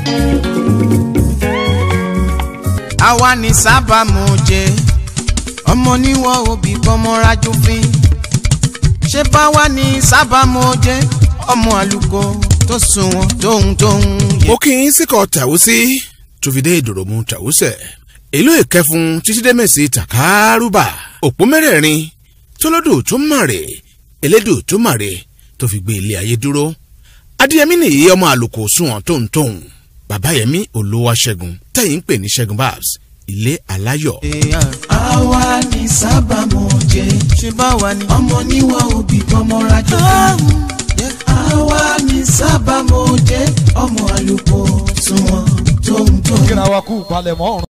àwa ní sábàmù jẹ ọmọ níwọ̀ òbí kọ́mọ́rájú fín ṣé báwa ní sábàmù jẹ ọmọ àlùkò tó sunwọ̀n tóun tóun yẹ. mo kí yín síkọ̀ tàwùsí tó fi dé ìdòròmù tàwùsẹ̀ ìlú ìkẹfun títí dé mẹ́sì tàkárùbà òpó mẹ́rẹ̀ẹ̀rin tólódò tó màrè elédò tó màrè tó fi gbé ilé ayé dúró adéyẹmí nìyí ọmọ àlùkò sunwọ̀n tóun tóun bàbá yẹmí olówó ṣẹ́gun tẹ̀yìn ń pè ní ṣẹ́gun babs ilé aláyọ̀. àwa ní sábàmù jẹ ṣé báwa ní. ọmọ níwọ̀ òbí kọ́mọ́rájú fín àwa ní sábàmù jẹ ọmọ àlùkò sunwọ̀n tóun tóun. kíra wa kú palẹ̀mọ́ ọ̀run.